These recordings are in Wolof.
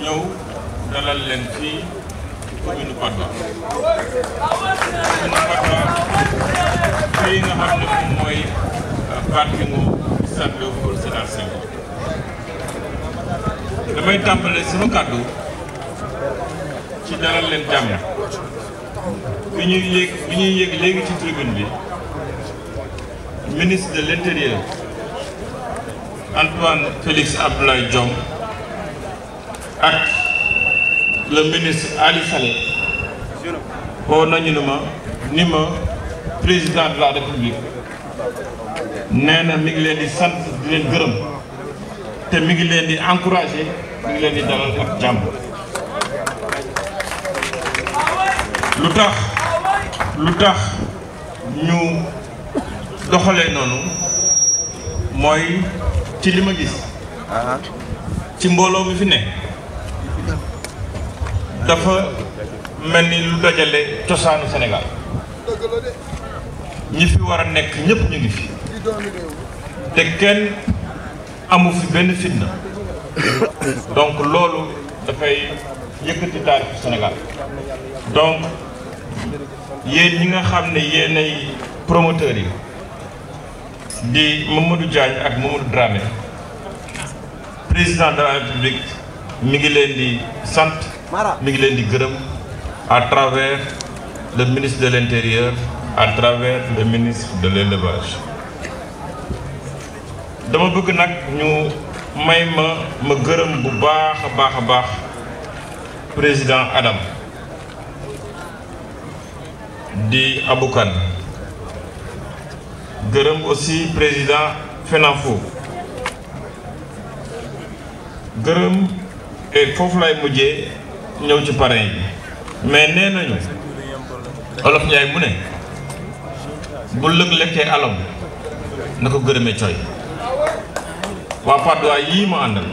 ñëw dalal leen fii commune Patte d'Oie commune Patte d'Oie fii nga xam ne moom mooy parkingu stade Léopold Sédar Senghor damay tàmbale sama kàddu ci dalal leen jàmm bi ñuy yéeg bi ñuy yéeg léegi ci tribune bi ministre de l'intérieur Antoine Félix Abdoulaye Diome ak le ministre Ali Saleh woo nañu ne ma ni ma président de la république nee na mi ngi leen di sant di leen gërëm te mi ngi leen di encouragé mi ngi leen di dalal ak jàmm lu tax lu tax ñu doxalee noonu mooy ci li ma gis ci mbooloo mi fi ne dafa mel ni lu dajale cosaanu Sénégal ñi fi war a nekk ñëpp ñu ngi fi te kenn amu fi benn fitna donc loolu dafay yëkkati taarixu Sénégal donc yéen ñi nga xam ne yéenay promoteurs yi di Mamadou Diagne ak Mamadou Dramé président de la République mi ngi leen di sant mi ngi leen di gërëm à travers le ministre de l'Intérieur à travers le ministre de l'élevage dama bëgg nag ñu may ma ma gërëm bu baax a baax a baax président Adam di Aboukan gërëm aussi président FENAFO gërëm et foofu lay mujjee ñëw ci parrain yi mais nee nañu olof Njaay mu ne bu lëg lekkee alom na ko gërëmee coy waa Patte d'Oie yii ma àndal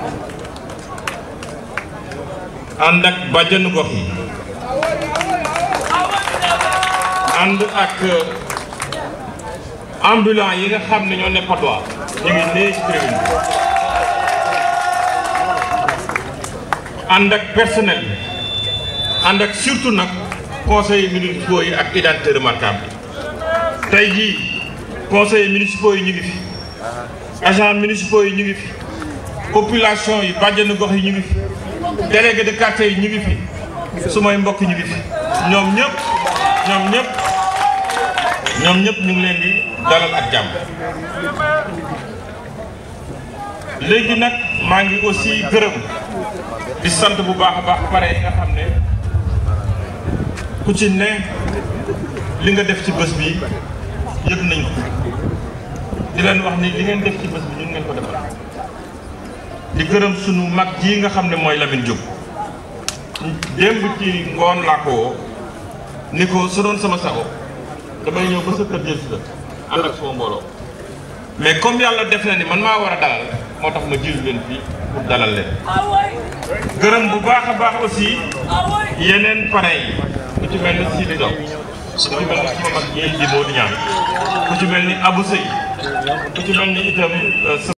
ànd ak bàjjanu gox yi ànd ak ambulant yi nga xam ne ñoo ne Patte d'Oie ñu ngi nee ci tribune bi ànd ak personnel bi ànd ak surtout nag conseils municipaux yi ak identité remarquable bi tey jii conseils municipaux yi ñu ngi fi agents municipaux yi ñu ngi fi population yi bàjjenu gox yi ñu ngi fi délégué de quartier yi ñu ngi fi sumay mbokk ñu ngi fi ñoom ñëpp ñoom ñëpp ñoom ñëpp ñu ngi leen di dalal ak jàmm léegi nag maa ngi aussi gërëm di sant bu baax a baax pare yi nga xam ne ku ci ne li nga def ci bés bi yëg nañ ko di leen wax ni li ngeen def ci bés bi ñun ngeen ko defal di gërëm sunu mag ji nga xam ne mooy Lamine Diop démb ci ngoon laa ko woo ni ko su doon sama sago damay ñëw ba sa kër jël si la ànd ak sama mbooloo mais comme yàlla def na ni man maa war a dalal moo tax ma jiitu leen fii pour dalal leen gërëm bu baax a baax aussi yeneen parrain yi ku ci mel ni Sidi Diop ku ci mel ni sama mag yi di Modou Niang ku ci mel ni Abou Seye ku ci mel ni itam